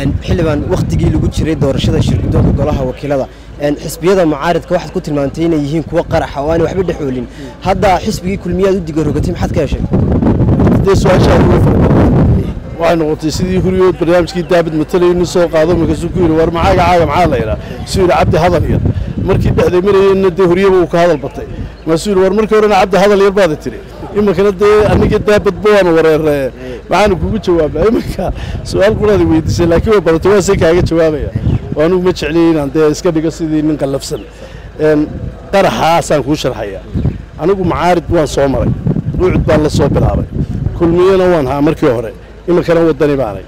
xildhibaan wakhtigii lagu jiray doorashada shirgudoonka golaha wakiilada xisbiyada mucaaridka waxaad ku tilmaantay inay yihiin kuwo qaraxa oo aan waxba dhexoolin hadda xisbigii kulmiyaad u diga rogatay maxaad ka heshay dee su-aashaa ugu fara waxay noqotay sidii huriyood barnaamijkii daabid matalay nin soo qaado markaasuu ku yidhi war macaaga caaga maxaa la yidhaa suu yidhi cabdi hadal yar markii dhexday marayeenna dee huriyaba uu ka hadal batay maasuu yidhi war markii horena cabdi hadal yar baada tiri iminkana dee aniga daabadba waanu wareeree maxaanu kugu jawaabaa iminka su-aal quraadi weydiisay laakiin way badatay waa se kaaga jawaabaya anugu ma jecliy inaan dee iska dhigo sidii nin qallafsan qaraxaasaan kuu sharxaya anigu macaarid waan soo maray ruucud baan la soo bilaabay kulmiyana waan haa markii hore iminkana waddani baanay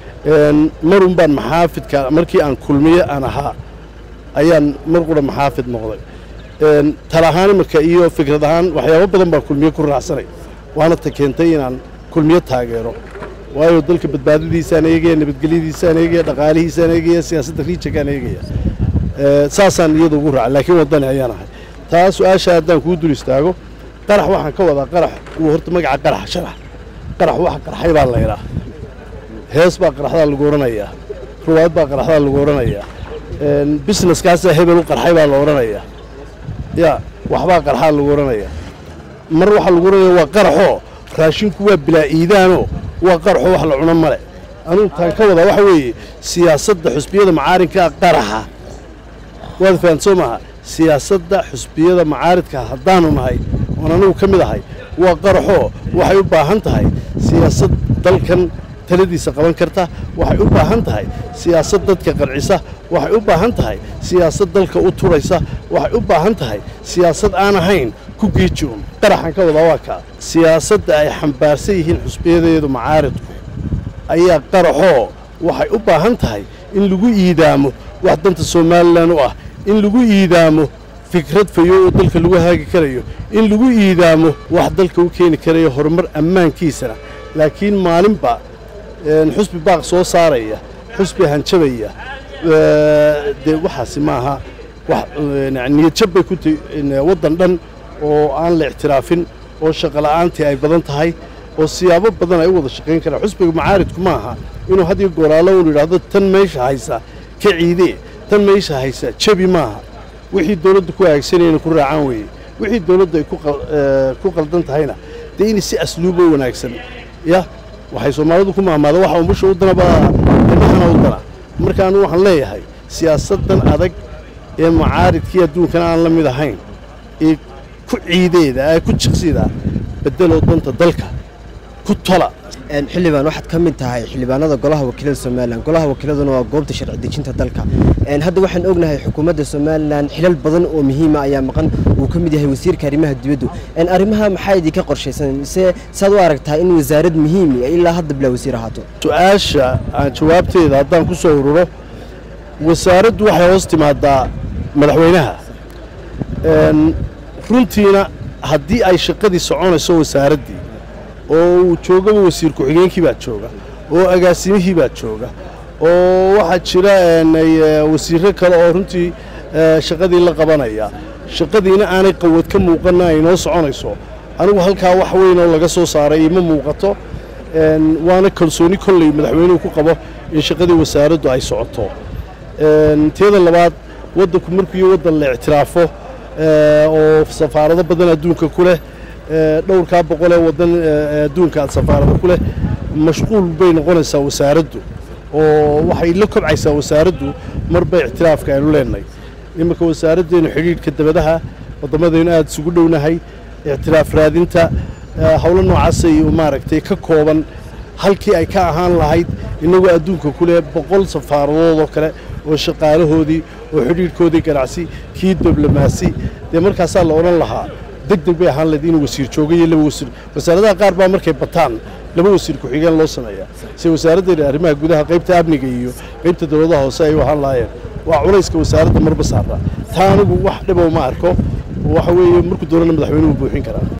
marun baan maxaafidka markii aan kulmiye aan ahaa ayaan mar qura maxaafid noqday tal ahaan iminka iyo fikrad ahaan waxyaabo badan baan kulmiye ku raacsanay waana ta keentay inaan kulmiye taageero waayo dalka badbaadadiisaan eegaya nabadgelyadiisaan eegaya dhaqaalihiisaan eegaya siyaasadda riijankaan eegaya saasaan iyada ugu raaca laakiin waddani ayaan ahay taa su-aasha haddaan kuu dul istaago qarax waxaan ka wadaa qarax uu horta magaca qarax sharax qarax waxa qarxay baa laydhaa hees baa qaraxdaa lagu odhanayaa ruwaayad baa qaraxdaa lagu odhanayaa businesskaasaa hebel u qarxay baa la odhanayaa ya waxbaa qarxaa lagu odhanayaa mar waxaa lagu odhanaya waa qaraxoo raashinku waa bilaa iidaanoo waa qaraxoo wax la cuno male anugu taan ka wadaa waxa weeye siyaasadda xusbiyada macaarinkaa qaraxa waad fahan soo maaha siyaasadda xusbiyada macaaridka haddaanu nahay oon anigu ka mid ahay waa qaraxoo waxay u baahan tahay siyaasad dalkan taladiisa qaban karta waxay u baahan tahay siyaasad dadka qancisa waxay u baahan tahay siyaasad dalka u turaysa waxay u baahan tahay siyaasad aan ahayn ku giijiun qaraxan ka wadaa waa kaa siyaasadda ay xambaarsan yihiin xusbiyadeedu macaaridku ayaa qaraxoo waxay u baahan tahay in lagu iidaamo wax danta somalilan u ah in lagu iidaamo fikrad fayo oo dalka lagu haagi karayo in lagu iidaamo wax dalka u keeni karayo horumar ammaankiisana laakiin maalinba xusbi baaq soo saaraya xusbi hanjabaya dee waxaasi maaha niyadjab bay ku tahy waddan dhan oo aan la ictiraafin oo shaqola'aantii ay badan tahay oo siyaabo badan ay u wada shaqayn karaan xusbiga macaaridku ma aha inuu hadiyo gooraalo unu yidhaahdo tan meesha haysa ka ciidee tan meesha haysa jabi maaha wixii dawladda ku hagaagsanayana ku raacaan weeye wixii dawladda ay ku qaldan tahayna dee in si asluubo wanaagsan ya waxay soomaalidu ku mahmaada waxa umbusha u danaba indhahana u dana marka anu waxaan leeyahay siyaasaddan adag ee macaaridkii adduunkana aan la mid ahayn ee ku ciideeda ee ku jiqsida beddeloo danta dalka ku tola xildhibaan waxaad ka mid tahay xildhibaanada golaha wakiilada somalilan golaha wakiiladuna waa goobta sharci dejinta dalka hadda waxaan ognahay xukuumadda somalilan xilal badan oo muhiima ayaa maqan uu ka mid yahay wasiirka arrimaha dibaddu arrimaha maxaa idinka qorshaysan mise saad u aragtaa in wasaarad muhiimi ilaa hadda bilaa wasiir ahaato su-aasha aan jawaabteeda haddaan ku soo ururo wasaaraddu waxay hoos timaadaa madaxweynaha runtiina haddii ay shaqadii soconayso wasaaraddii oo uu joogaba wasiir ku-xigeenkii baa jooga oo agaasimihii baa jooga oo waxaa jira wasiirro kale oo runtii shaqadii la qabanaya shaqadiina aanay qawad ka muuqanna ay noo soconayso anigu halkaa wax weyn oo laga soo saaray ima muuqato waana kalsooni kolley madaxweynuhu ku qabo in shaqadii wasaaraddu ay socoto teeda labaad waddanku markuu iyo waddan la ictiraafo oo safaarado badan adduunka ku leh dhowrkaa boqol ee waddan adduunka aad safaarada ku leh mashquul bay noqonaysaa wasaaraddu oo waxay la kobcaysaa wasaaraddu marba ictiraafka aynu leenahay iminka wasaaraddeenu xidhiidhka dabadaha waddamadaynu aada isugu dhownahay ictiraaf raadinta howlo noocaasay maaragtay ka kooban halkii ay ka ahaan lahayd innagoo adduunka ku leh boqol safaaradood oo kale oo shaqaalahoodii oo xidhiidhkoodii ganacsi kii diblomaasi dee markaasaa la odhan lahaa deg deg bay ahaan lahayd inuu wasiir jooga iyo laba wasiir wasaaradaha qaar baa markay bataan laba wasiir ku-xigeen loo sameeyaa se wasaaraddeena arrimaha gudaha qaybta amniga iyo qaybta dowladaha hoose ay u ahaan lahaayeen waa culayska wasaaradda marba saara taa anigu wax dhibow ma arko waxa weeye markuu doonana madaxweynuhu buuxin karaa